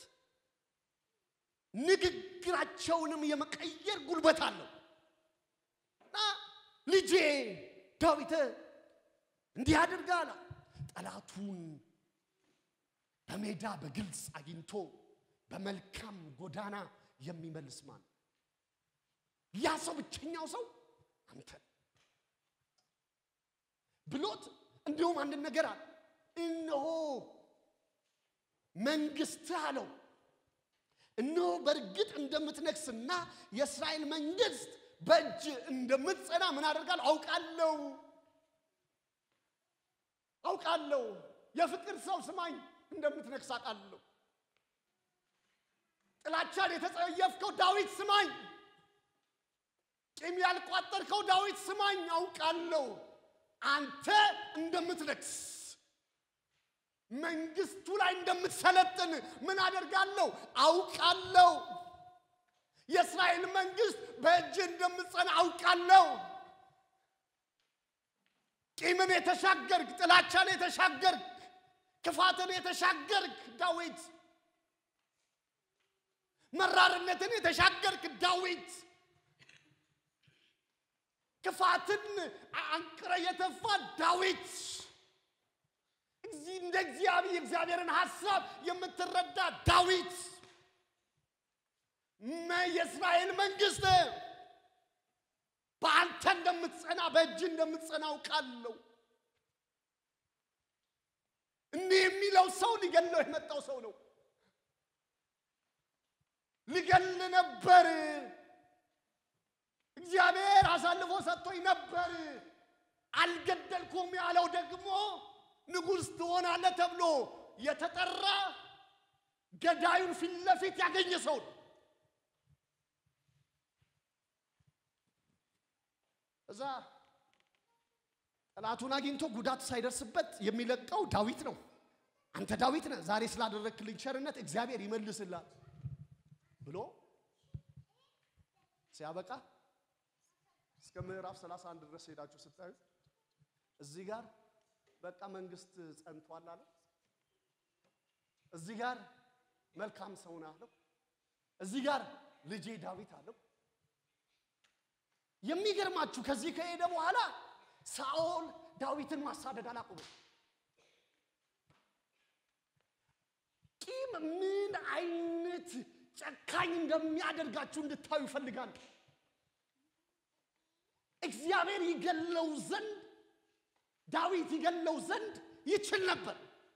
Speaker 1: ንግግራቸውንም የመቀየር ጉልበት አለው እና ልጄ ዳዊት እንዲህ አድርጋላ ጠላቱን በሜዳ በግልጽ አግኝቶ በመልካም ጎዳና የሚመልስ ማን ነው? ያ ሰው ብቸኛው ሰው አንተ ነህ ብሎት እንዲሁም አንድ ነገር አለ። እነሆ መንግስትህ አለው እነሆ በእርግጥ እንደምትነግስና የእስራኤል መንግስት በእጅ እንደምትጸና ምን አደርጋለሁ አውቃለሁ አውቃለሁ። የፍቅር ሰው ስማኝ፣ እንደምትነግስ አውቃለሁ። ጥላቻን የተጸየፍከው ዳዊት ስማኝ፣ ቂም ያልቋጠርከው ዳዊት ስማኝ፣ አውቃለሁ አንተ እንደምትነግስ መንግስቱ ላይ እንደምትሰለጥን ምን አደርጋለሁ አውቃለሁ። የእስራኤል መንግስት በእጅ እንደምትጸና አውቃለሁ። ቂምን የተሻገርክ፣ ጥላቻን የተሻገርክ፣ ክፋትን የተሻገርክ ዳዊት፣ መራርነትን የተሻገርክ ዳዊት፣ ክፋትን አንቅረ የተፋ ዳዊት እዚህ እንደ እግዚአብሔር የእግዚአብሔርን ሐሳብ የምትረዳ ዳዊት መ- የእስራኤል መንግስት በአንተ እንደምትጸና በእጅ እንደምትጸና አውቃለሁ። እንዲህ የሚለው ሰው ሊገለው የመጣው ሰው ነው። ሊገል ነበር። እግዚአብሔር አሳልፎ ሰጥቶኝ ነበር። አልገደልኩም ያለው ደግሞ ንጉሥ ትሆናለህ ተብሎ የተጠራ ገዳዩን ፊት ለፊት ያገኘ ሰው ነው። እዛ ጠላቱን አግኝቶ ጉዳት ሳይደርስበት የሚለቀው ዳዊት ነው። አንተ ዳዊት ነህ፣ ዛሬ ስላደረግክልኝ ቸርነት እግዚአብሔር ይመልስላል ብሎ ሲያበቃ እስከ ምዕራፍ 31 ድረስ ሄዳችሁ ስታዩ እዚህ ጋር በቃ መንግስት ጸንቷል አለ። እዚህ ጋር መልካም ሰው ነህ አለው። እዚህ ጋር ልጄ ዳዊት አለው። የሚገርማችሁ ከዚህ ከሄደ በኋላ ሳኦል ዳዊትን ማሳደድ አላቆመም። ቂም ምን አይነት ጨካኝ እንደሚያደርጋችሁ እንድታዩ ይፈልጋል። እግዚአብሔር ይገለው ዘንድ ዳዊት ይገለው ዘንድ ይችል ነበር።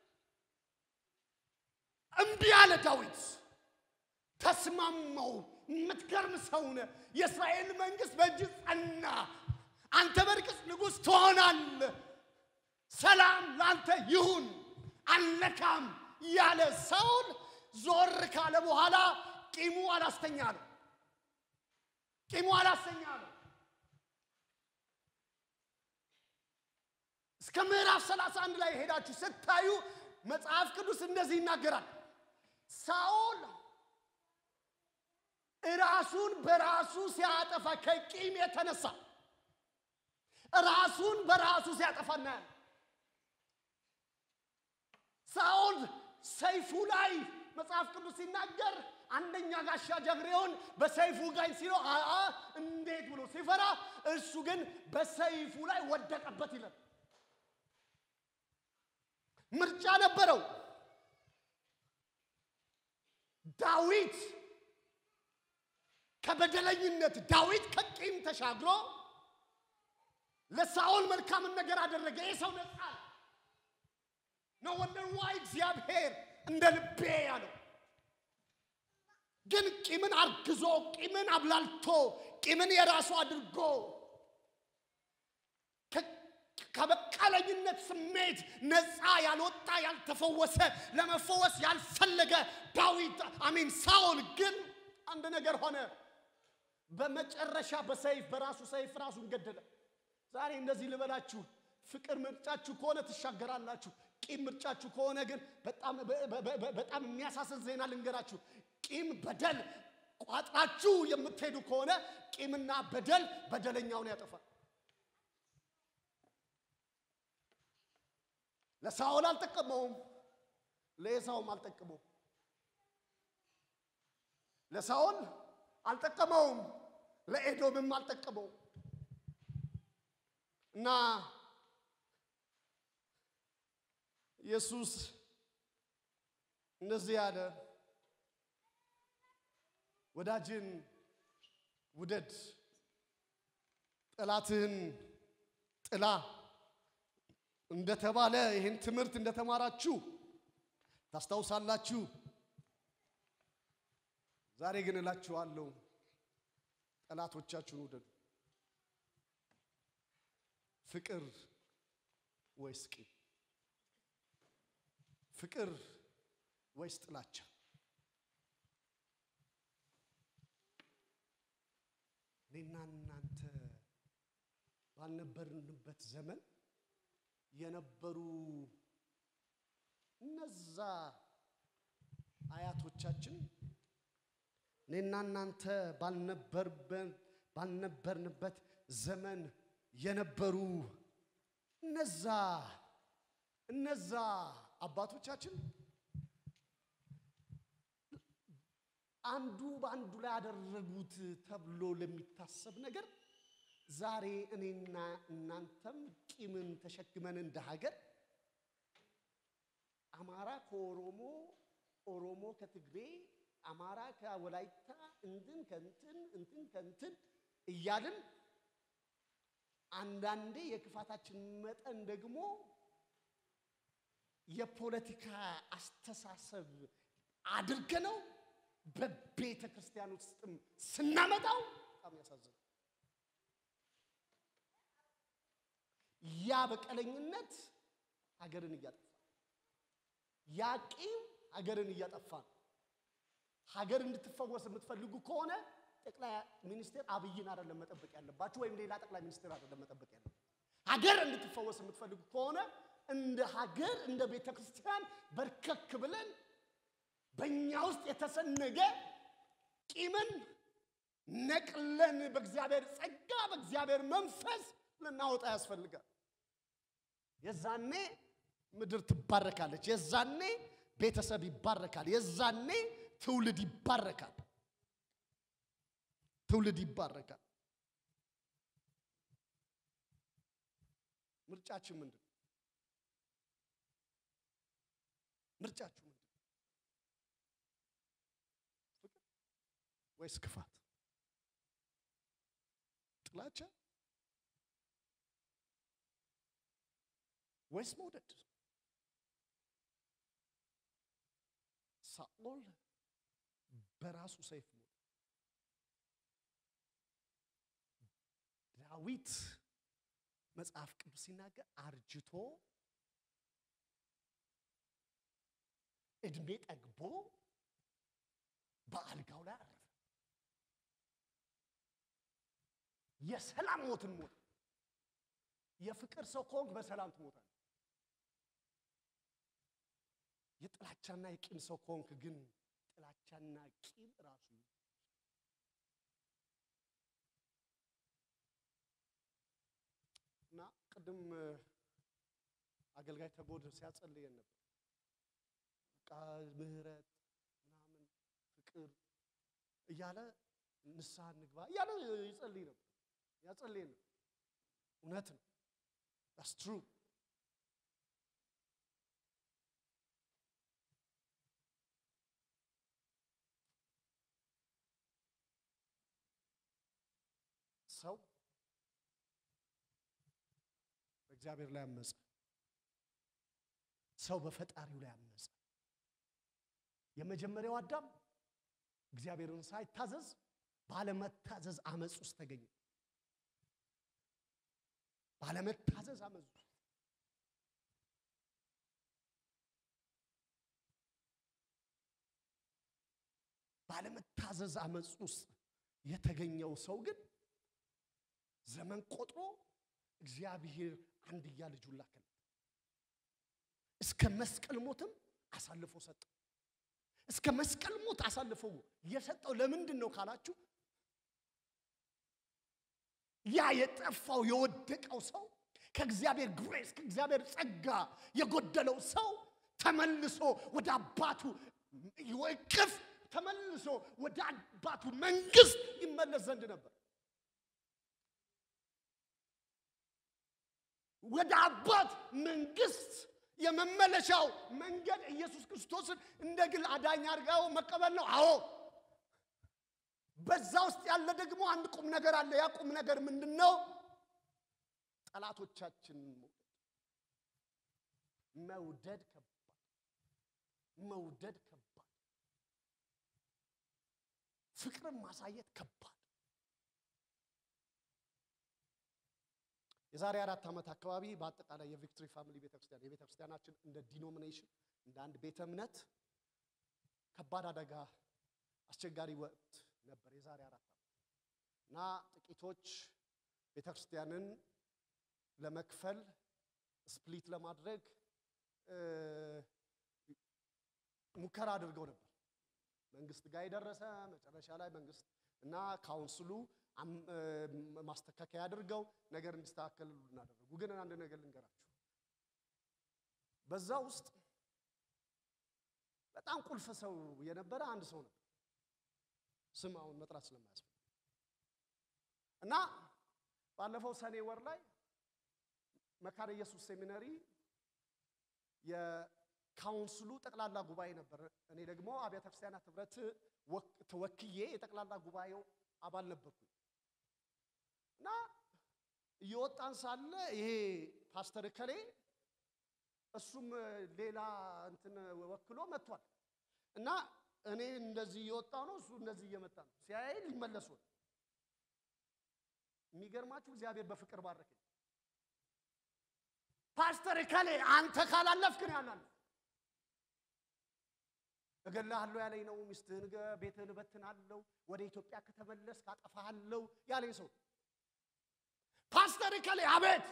Speaker 1: እምቢ አለ ዳዊት። ተስማማው። የምትገርም ሰው ነህ። የእስራኤል መንግስት በእጅ ጸና። አንተ በርግጥ ንጉሥ ትሆናለህ። ሰላም ለአንተ ይሁን አልነካም ያለ ሳኦል ዞር ካለ በኋላ ቂሙ አላስተኛ ነው። ቂሙ አላስተኛ ነው። እስከ ምዕራፍ 31 ላይ ሄዳችሁ ስታዩ መጽሐፍ ቅዱስ እንደዚህ ይናገራል። ሳኦል ራሱን በራሱ ሲያጠፋ ከቂም የተነሳ ራሱን በራሱ ሲያጠፋ እናያለን። ሳኦል ሰይፉ ላይ መጽሐፍ ቅዱስ ሲናገር አንደኛ ጋሻ ጀግሬውን በሰይፉ ጋኝ ሲለው አ እንዴት ብሎ ሲፈራ እሱ ግን በሰይፉ ላይ ወደቀበት ይላል። ምርጫ ነበረው። ዳዊት ከበደለኝነት ዳዊት ከቂም ተሻግሮ ለሳኦል መልካምን ነገር አደረገ። ይህ ሰው ነጻ ነው። ወንደር ዋይ እግዚአብሔር እንደ ልቤ ያለው ግን ቂምን አርግዞ ቂምን አብላልቶ ቂምን የራሱ አድርጎ ከበቀለኝነት ስሜት ነፃ ያልወጣ ያልተፈወሰ ለመፈወስ ያልፈለገ ዳዊት አሚን ሳኦል ግን አንድ ነገር ሆነ። በመጨረሻ በሰይፍ በራሱ ሰይፍ ራሱን ገደለ። ዛሬ እንደዚህ ልበላችሁ፣ ፍቅር ምርጫችሁ ከሆነ ትሻገራላችሁ። ቂም ምርጫችሁ ከሆነ ግን በጣም በጣም የሚያሳስን ዜና ልንገራችሁ። ቂም በደል ቋጥራችሁ የምትሄዱ ከሆነ ቂምና በደል በደለኛውን ያጠፋል። ለሳኦል አልጠቀመውም፣ ለኤሳውም አልጠቀመውም። ለሳኦል አልጠቀመውም፣ ለኤዶምም አልጠቀመውም። እና ኢየሱስ እንደዚህ ያለ ወዳጅን ውደድ፣ ጠላትህን ጥላ እንደተባለ ይህን ትምህርት እንደተማራችሁ ታስታውሳላችሁ። ዛሬ ግን እላችኋለሁ ጠላቶቻችሁን ውደዱ። ፍቅር ወይስ ቂም? ፍቅር ወይስ ጥላቻ? እኔና እናንተ ባልነበርንበት ዘመን የነበሩ እነዛ አያቶቻችን እኔና እናንተ ባልነበርበን ባልነበርንበት ዘመን የነበሩ እነዛ እነዛ አባቶቻችን አንዱ በአንዱ ላይ ያደረጉት ተብሎ ለሚታሰብ ነገር ዛሬ እኔና እናንተም ቂምን ተሸክመን እንደ ሀገር አማራ ከኦሮሞ፣ ኦሮሞ ከትግሬ፣ አማራ ከወላይታ እንትን ከንትን እንትን ከንትን እያልን አንዳንዴ የክፋታችን መጠን ደግሞ የፖለቲካ አስተሳሰብ አድርገነው በቤተ ክርስቲያን ውስጥም ስናመጣው በጣም ያሳዝናል። ያ በቀለኝነት ሀገርን እያጠፋ ያ ቂም ሀገርን እያጠፋ ነው። ሀገር እንድትፈወስ የምትፈልጉ ከሆነ ጠቅላይ ሚኒስትር አብይን አይደለም መጠበቅ ያለባችሁ፣ ወይም ሌላ ጠቅላይ ሚኒስትር አይደለም መጠበቅ ያለባችሁ። ሀገር እንድትፈወስ የምትፈልጉ ከሆነ እንደ ሀገር እንደ ቤተ ክርስቲያን በርከክ ብለን በእኛ ውስጥ የተሰነገ ቂምን ነቅለን በእግዚአብሔር ጸጋ በእግዚአብሔር መንፈስ ልናወጣ ያስፈልጋል። የዛኔ ምድር ትባረካለች። የዛኔ ቤተሰብ ይባረካል። የዛኔ ትውልድ ይባረካል። ትውልድ ይባረካል። ምርጫችን ምንድን ነው? ምርጫችሁ ምንድን ነው? ፍቅር ወይስ ክፋት? ጥላቻ ወይስ መውደድ? ሳኦል በራሱ ሰይፍ ሞተ። ዳዊት መጽሐፍ ቅዱስ ሲናገር አርጅቶ እድሜ ጠግቦ በአልጋው ላይ አረፈ። የሰላም ሞትን ሞተ። የፍቅር ሰው ከሆንክ በሰላም ትሞታለህ። የጥላቻና የቂም ሰው ከሆንክ ግን ጥላቻና ቂም ራሱ እና ቅድም አገልጋይ ተጎድ ሲያጸልየን ነበር። በቃ ምህረት ምናምን ፍቅር እያለ ንስሐ እንግባ እያለ ይጸልይ ነበር ያጸልየን ነበር። እውነት ነው። ዳስ ትሩ ሰው በእግዚአብሔር ላይ አመፀ። ሰው በፈጣሪው ላይ አመፀ። የመጀመሪያው አዳም እግዚአብሔርን ሳይታዘዝ ባለመታዘዝ አመፅ ውስጥ ተገኘ። ባለመታዘዝ አመፅ ውስጥ ባለመታዘዝ አመፅ ውስጥ የተገኘው ሰው ግን ዘመን ቆጥሮ እግዚአብሔር አንድያ ልጁን ላከለት። እስከ መስቀል ሞትም አሳልፎ ሰጠው። እስከ መስቀል ሞት አሳልፎ የሰጠው ለምንድን ነው ካላችሁ፣ ያ የጠፋው የወደቀው ሰው ከእግዚአብሔር ግሬስ ከእግዚአብሔር ጸጋ የጎደለው ሰው ተመልሶ ወደ አባቱ እቅፍ ተመልሶ ወደ አባቱ መንግስት ይመለስ ዘንድ ነበር። ወደ አባት መንግስት የመመለሻው መንገድ ኢየሱስ ክርስቶስን እንደ ግል አዳኝ አድርገው መቀበል ነው። አዎ በዛ ውስጥ ያለ ደግሞ አንድ ቁም ነገር አለ። ያ ቁም ነገር ምንድን ነው? ጠላቶቻችንን መውደድ ከባድ መውደድ ከባድ፣ ፍቅርን ማሳየት ከባድ። የዛሬ አራት ዓመት አካባቢ በአጠቃላይ የቪክቶሪ ፋሚሊ ቤተክርስቲያን የቤተክርስቲያናችን እንደ ዲኖሚኔሽን እንደ አንድ ቤተ እምነት ከባድ አደጋ አስቸጋሪ ወቅት ነበር። የዛሬ አራት ዓመት እና ጥቂቶች ቤተክርስቲያንን ለመክፈል ስፕሊት ለማድረግ ሙከራ አድርገው ነበር። መንግስት ጋር የደረሰ መጨረሻ ላይ መንግስት እና ካውንስሉ ማስተካከያ አድርገው ነገር እንዲስተካከል እናደረጉ። ግን አንድ ነገር ልንገራችሁ፣ በዛ ውስጥ በጣም ቁልፍ ሰው የነበረ አንድ ሰው ነበር። ስም አሁን መጥራት ስለማያስፈልግ እና ባለፈው ሰኔ ወር ላይ መካነ ኢየሱስ ሴሚነሪ የካውንስሉ ጠቅላላ ጉባኤ ነበር። እኔ ደግሞ አብያተ ክርስቲያናት ህብረት ተወክዬ የጠቅላላ ጉባኤው አባል ነበርኩኝ እና እየወጣን ሳለ ይሄ ፓስተር ከሌ እሱም ሌላ እንትን ወክሎ መጥቷል እና እኔ እንደዚህ እየወጣው ነው፣ እሱ እንደዚህ እየመጣ ነው። ሲያይ ሊመለሱ ነው። የሚገርማችሁ እግዚአብሔር በፍቅር ባረከኝ። ፓስተር ከሌ አንተ ካላለፍክ ነው ያላለፍ እገላሃለሁ ያለኝ ነው። ሚስትህን ቤትህን እበትናለሁ፣ ወደ ኢትዮጵያ ከተመለስክ አጠፋሃለሁ ያለኝ ሰው ፓስተር ከሌ አቤት፣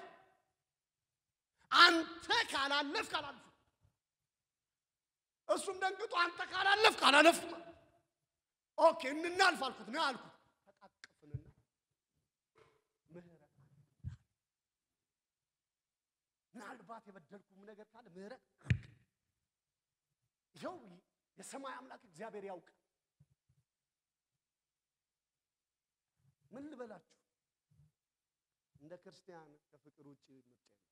Speaker 1: አንተ ካላለፍክ አላልፍም። እሱም ደንግጦ አንተ ካላለፍክ አላለፍም። ኦኬ እንናልፍ አልኩት ነው አልኩት። ተቃቀፍንና ምህረት ምናልባት የበደልኩም ነገር ካለ ምህረት ይኸው የሰማይ አምላክ እግዚአብሔር ያውቅ። ምን ልበላችሁ፣ እንደ ክርስቲያን ከፍቅር ውጭ ምርጫ የለም።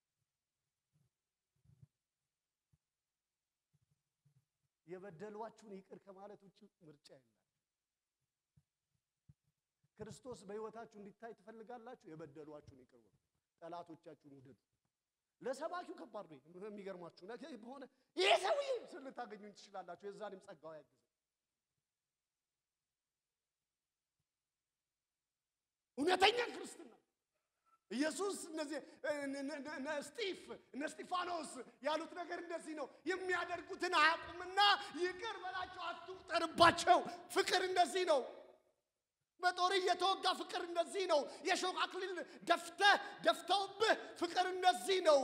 Speaker 1: የበደሏችሁን ይቅር ከማለት ውጭ ምርጫ የለም። ክርስቶስ በሕይወታችሁ እንዲታይ ትፈልጋላችሁ? የበደሏችሁን ይቅር በሉ፣ ጠላቶቻችሁን ውደዱ። ለሰባኪው ከባድ ነው። የሚገርማችሁ ነገር በሆነ ይሄ ሰውዬ ስል ልታገኙኝ ትችላላችሁ። የዛኔም ጸጋው ያግዘ እውነተኛ ክርስትና ኢየሱስ እነዚህ እነ ስጢፍ እነ ስጢፋኖስ ያሉት ነገር እንደዚህ ነው። የሚያደርጉትን አያውቁምና ይቅር በላቸው፣ አትቁጠርባቸው። ፍቅር እንደዚህ ነው። በጦር እየተወጋ ፍቅር እንደዚህ ነው። የሾህ አክሊል ደፍተህ ደፍተውብህ ፍቅር እንደዚህ ነው።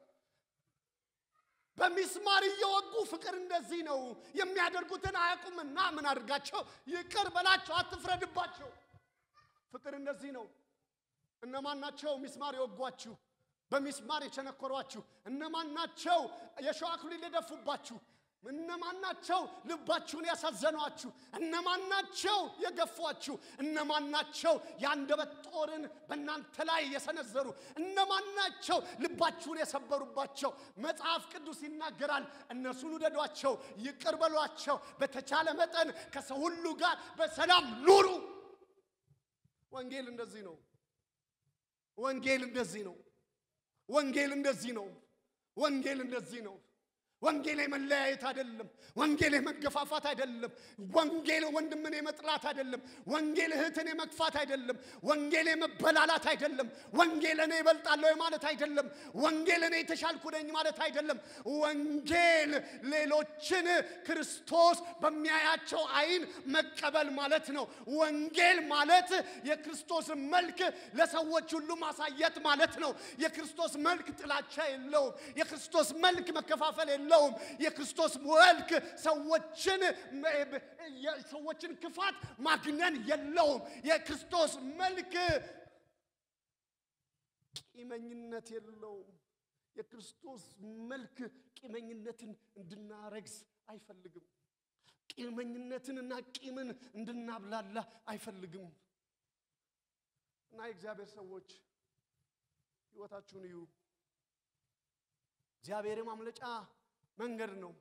Speaker 1: በሚስማር እየወጉ ፍቅር እንደዚህ ነው። የሚያደርጉትን አያውቁምና ምን አድርጋቸው? ይቅር በላቸው፣ አትፍረድባቸው። ፍቅር እንደዚህ ነው። እነማን ናቸው ሚስማር የወጓችሁ? በሚስማር የቸነኮሯችሁ እነማን ናቸው? የሾህ አክሊል የደፉባችሁ እነማን ናቸው ልባችሁን ያሳዘኗችሁ? እነማን ናቸው የገፏችሁ? እነማን ናቸው የአንደበት ጦርን በእናንተ ላይ የሰነዘሩ? እነማን ናቸው ልባችሁን የሰበሩባቸው? መጽሐፍ ቅዱስ ይናገራል። እነሱን ውደዷቸው፣ ይቅር በሏቸው፣ በተቻለ መጠን ከሰው ሁሉ ጋር በሰላም ኑሩ። ወንጌል እንደዚህ ነው። ወንጌል እንደዚህ ነው። ወንጌል እንደዚህ ነው። ወንጌል እንደዚህ ነው። ወንጌል የመለያየት አይደለም። ወንጌል የመገፋፋት አይደለም። ወንጌል ወንድምን የመጥላት አይደለም። ወንጌል እህትን የመግፋት አይደለም። ወንጌል የመበላላት አይደለም። ወንጌል እኔ እበልጣለሁ ማለት አይደለም። ወንጌል እኔ የተሻልኩ ነኝ ማለት አይደለም። ወንጌል ሌሎችን ክርስቶስ በሚያያቸው አይን መቀበል ማለት ነው። ወንጌል ማለት የክርስቶስን መልክ ለሰዎች ሁሉ ማሳየት ማለት ነው። የክርስቶስ መልክ ጥላቻ የለውም። የክርስቶስ መልክ መከፋፈል የለውም። የክርስቶስ መልክ ሰዎችን ሰዎችን ክፋት ማግነን የለውም። የክርስቶስ መልክ ቂመኝነት የለውም። የክርስቶስ መልክ ቂመኝነትን እንድናረግዝ አይፈልግም። ቂመኝነትንና ቂምን እንድናብላላ አይፈልግም። እና የእግዚአብሔር ሰዎች ሕይወታችሁን እዩ። እግዚአብሔር የማምለጫ መንገድ ነው።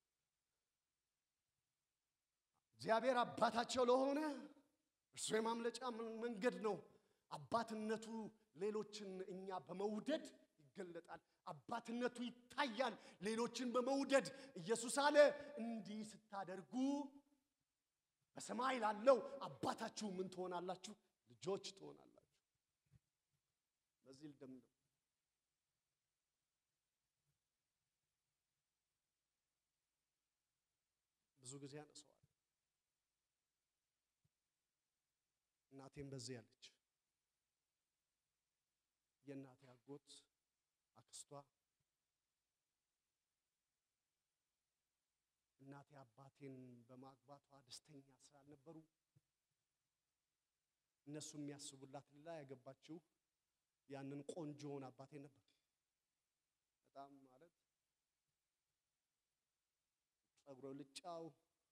Speaker 1: እግዚአብሔር አባታቸው ለሆነ እርሱ የማምለጫ መንገድ ነው። አባትነቱ ሌሎችን እኛ በመውደድ ይገለጣል። አባትነቱ ይታያል ሌሎችን በመውደድ ኢየሱስ አለ እንዲህ ስታደርጉ በሰማይ ላለው አባታችሁ ምን ትሆናላችሁ? ልጆች ትሆናላችሁ። በዚህ ልደምደም። ብዙ ጊዜ ያነሰዋል። እናቴም በዚህ ያለች የእናቴ አጎት አክስቷ እናቴ አባቴን በማግባቷ ደስተኛ ስላልነበሩ እነሱ የሚያስቡላት ሌላ ያገባችው ያንን ቆንጆውን አባቴ ነበር። በጣም ማለት ጸጉረ ልጫው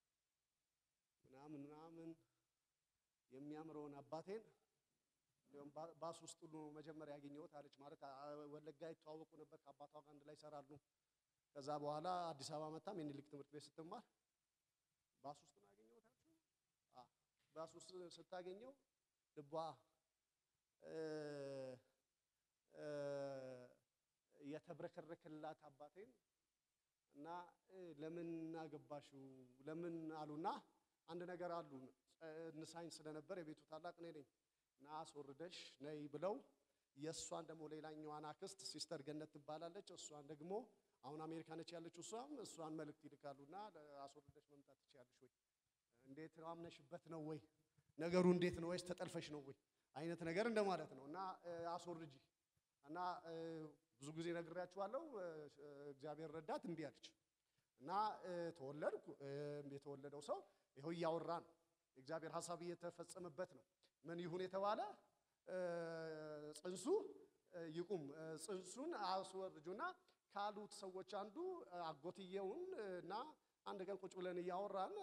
Speaker 1: ምናምን ምናምን የሚያምረውን አባቴን እንዲያውም ባስ ውስጥ ሁሉ መጀመሪያ ያገኘሁት አለች። ማለት ወለጋ ይተዋወቁ ነበር። ከአባቷ ጋር አንድ ላይ ይሰራሉ። ከዛ በኋላ አዲስ አበባ መጣም የሚኒልክ ትምህርት ቤት ስትማር ባስ ውስጥ ነው ያገኘሁት አለች። አዎ ባስ ውስጥ ስታገኘው ልቧ የተብረከረከላት አባቴን እና ለምን አገባሽው ለምን አሉና አንድ ነገር አሉ ንሳኝ ስለነበር የቤቱ ታላቅ እኔ ነኝ እና አስወርደሽ ነይ ብለው የእሷን ደግሞ ሌላኛዋን አክስት ሲስተር ገነት ትባላለች። እሷን ደግሞ አሁን አሜሪካ ነች ያለችው። እሷም እሷን መልእክት ይልካሉና አስወርደሽ መምጣት ትችያለሽ ወይ? እንዴት አምነሽበት ነው ወይ? ነገሩ እንዴት ነው ወይስ ተጠልፈሽ ነው ወይ? አይነት ነገር እንደማለት ነው። እና አስወርጂ እና ብዙ ጊዜ ነግሬያችኋለሁ። እግዚአብሔር ረዳት እምቢ አለች እና ተወለድኩ። የተወለደው ሰው ይኸው እያወራ ነው። የእግዚአብሔር ሀሳብ እየተፈጸመበት ነው። ምን ይሁን የተባለ ጽንሱ ይቁም። ጽንሱን አስወርጁና ካሉት ሰዎች አንዱ አጎትየውን እና አንድ ቀን ቁጭ ብለን እያወራን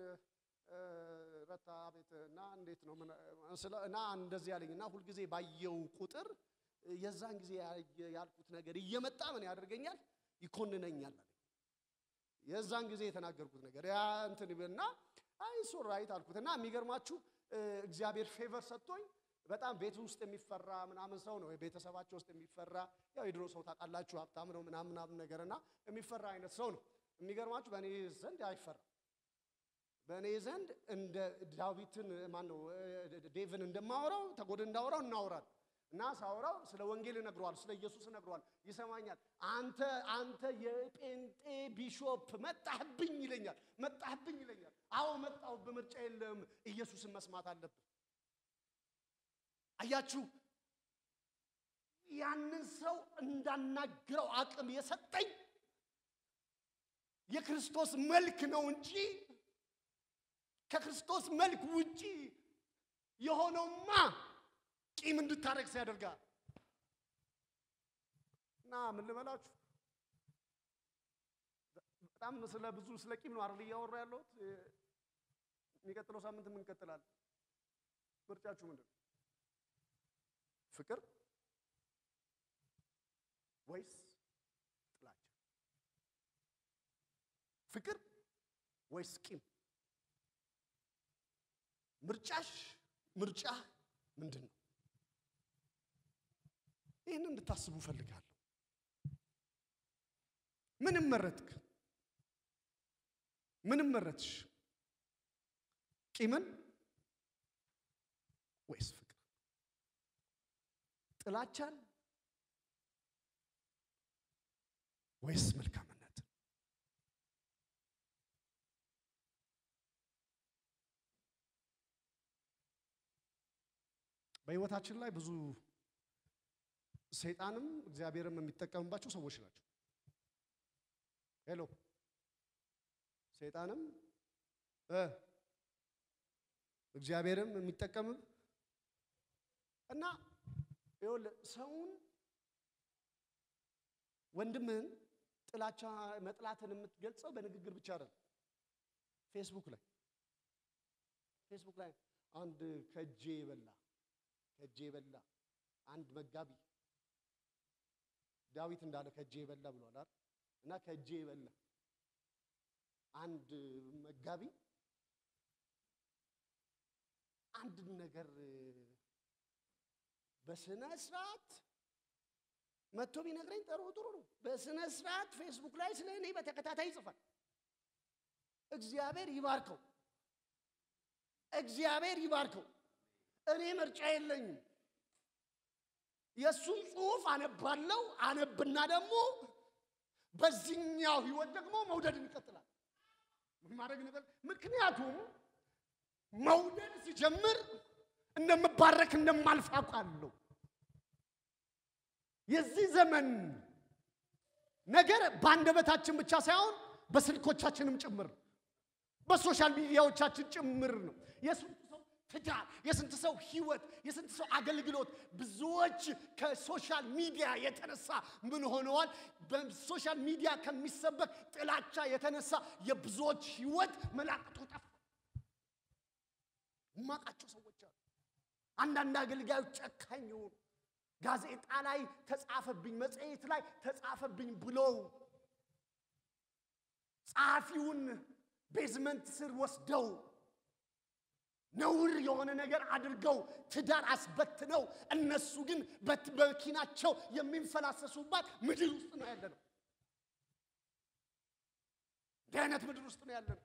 Speaker 1: ረታ ቤት እና እንዴት ነው እና እንደዚህ ያለኝ እና ሁልጊዜ ባየው ቁጥር የዛን ጊዜ ያልኩት ነገር እየመጣ ምን ያደርገኛል? ይኮንነኛል አለኝ። የዛን ጊዜ የተናገርኩት ነገር ያ እንትን እና አይ ሶራይት አልኩት እና የሚገርማችሁ እግዚአብሔር ፌቨር ሰጥቶኝ በጣም ቤት ውስጥ የሚፈራ ምናምን ሰው ነው። ቤተሰባቸው ውስጥ የሚፈራ ያው የድሮ ሰው ታውቃላችሁ፣ ሀብታም ነው ምናምን ምናምን ነገር እና የሚፈራ አይነት ሰው ነው። የሚገርማችሁ በእኔ ዘንድ አይፈራም። በእኔ ዘንድ እንደ ዳዊትን ማን ነው ዴቭን እንደማወራው ተጎድ እንዳወራው እናወራል እና ሳወራው ስለ ወንጌል እነግረዋል፣ ስለ ኢየሱስ እነግረዋል፣ ይሰማኛል። አንተ አንተ የጴንጤ ቢሾፕ መጣህብኝ ይለኛል፣ መጣህብኝ ይለኛል። አዎ መጣሁ፣ በምርጫ የለም፣ ኢየሱስን መስማት አለብን። አያችሁ፣ ያንን ሰው እንዳናግረው አቅም የሰጠኝ የክርስቶስ መልክ ነው እንጂ ከክርስቶስ መልክ ውጪ የሆነውማ ቂም እንድታረግ ያደርጋል። እና ምን ልበላችሁ በጣም ስለ ብዙ ስለ ቂም ነው አይደል እያወራ ያለሁት። የሚቀጥለው ሳምንት ምን እንቀጥላለን? ምርጫችሁ ምንድን ነው? ፍቅር ወይስ ጥላቻ? ፍቅር ወይስ ቂም? ምርጫሽ ምርጫ ምንድን ነው? ይህን እንድታስቡ እፈልጋለሁ። ምንም መረጥክ? ምንም መረጥሽ? ቂምን ወይስ ፍቅር? ጥላቻን ወይስ መልካምነት? በሕይወታችን ላይ ብዙ ሰይጣንም እግዚአብሔርም የሚጠቀምባቸው ሰዎች ናቸው። ሄሎ ሰይጣንም እ እግዚአብሔርም የሚጠቀምም እና ይኸውልህ ሰውን ወንድምህን ጥላቻ መጥላትን የምትገልጸው በንግግር ብቻ አይደለም። ፌስቡክ ላይ ፌስቡክ ላይ አንድ ከእጄ የበላ ከእጄ የበላ አንድ መጋቢ ዳዊት እንዳለ ከእጄ የበላ ብሏል አይደል? እና ከእጄ የበላ አንድ መጋቢ አንድ ነገር በስነ ስርዓት መጥቶ ቢነግረኝ ጥሩ ጥሩ ነው። በስነ ስርዓት ፌስቡክ ላይ ስለ እኔ በተከታታይ ይጽፋል። እግዚአብሔር ይባርከው፣ እግዚአብሔር ይባርከው። እኔ ምርጫ የለኝም። የእሱን ጽሑፍ አነባለው። አነብና ደግሞ በዚህኛው ህይወት ደግሞ መውደድን ይቀጥላል ማድረግ ነገር ምክንያቱም መውደድ ሲጀምር እንደምባረክ እንደማልፍ አውቃለሁ። የዚህ ዘመን ነገር በአንደበታችን ብቻ ሳይሆን በስልኮቻችንም ጭምር በሶሻል ሚዲያዎቻችን ጭምር ነው። የስንት ሰው ትዳር፣ የስንት ሰው ህይወት፣ የስንት ሰው አገልግሎት ብዙዎች ከሶሻል ሚዲያ የተነሳ ምን ሆነዋል? በሶሻል ሚዲያ ከሚሰበክ ጥላቻ የተነሳ የብዙዎች ህይወት መላቅጡ ጠፋ። የማውቃቸው ሰዎች አሉ። አንዳንድ አገልጋዮች ጨካኝ የሆኑ ጋዜጣ ላይ ተጻፈብኝ፣ መጽሔት ላይ ተጻፈብኝ ብለው ጸሐፊውን ቤዝመንት ስር ወስደው ነውር የሆነ ነገር አድርገው ትዳር አስበትነው እነሱ ግን በመኪናቸው የሚንፈላሰሱባት ምድር ውስጥ ነው ያለ ነው። እንዲህ አይነት ምድር ውስጥ ነው ያለ ነው።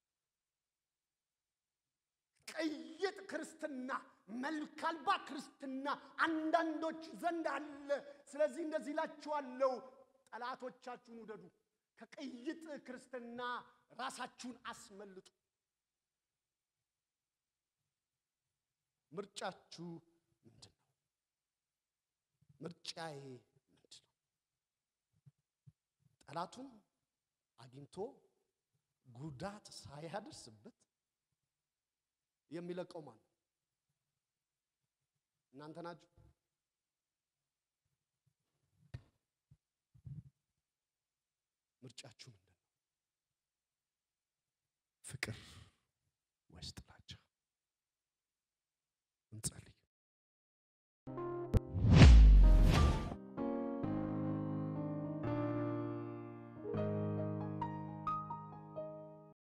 Speaker 1: ቅይጥ ክርስትና፣ መልክ አልባ ክርስትና አንዳንዶች ዘንድ አለ። ስለዚህ እንደዚህ እላችኋለሁ፣ ጠላቶቻችሁን ውደዱ፣ ከቅይጥ ክርስትና ራሳችሁን አስመልጡ። ምርጫችሁ ምንድን ነው? ምርጫዬ ምንድን ነው? ጠላቱን አግኝቶ ጉዳት ሳያደርስበት የሚለቀው ማን ነው? እናንተ ናችሁ። ምርጫችሁ ምንድን ነው? ፍቅር